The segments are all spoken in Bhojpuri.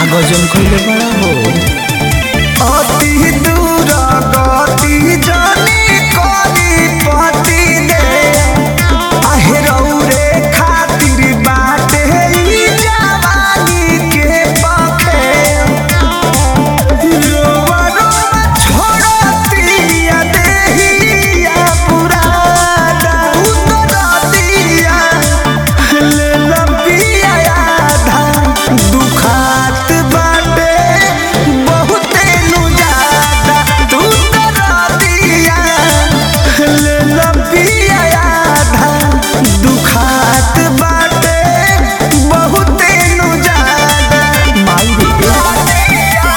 गजन कइले बड़ा हो अति दूर गति जानी करी पति दे आहे रौरे खातिर बाटे ई जवानी के पखे रोवा रोवा छोड़तिया देहिया पुराना उतरतिया ले लंबिया आधा दुखात बाटे बहुते नु ज्यादा तू तरतिया ले लंबिया आधा दुखात बाटे बहुते नु ज्यादा माई रे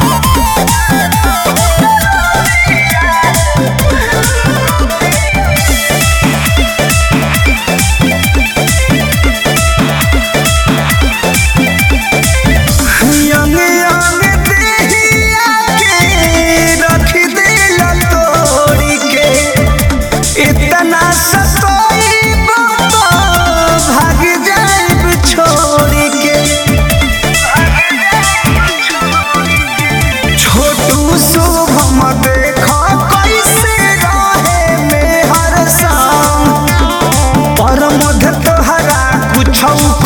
यंग यंग देहिया के रख दिल तोड़ी के इतना सतोइब तो भाग जाइब छोड़ के छोटू शुभम देख कैसे रहे में हर शाम पर मध तोहरा कुछ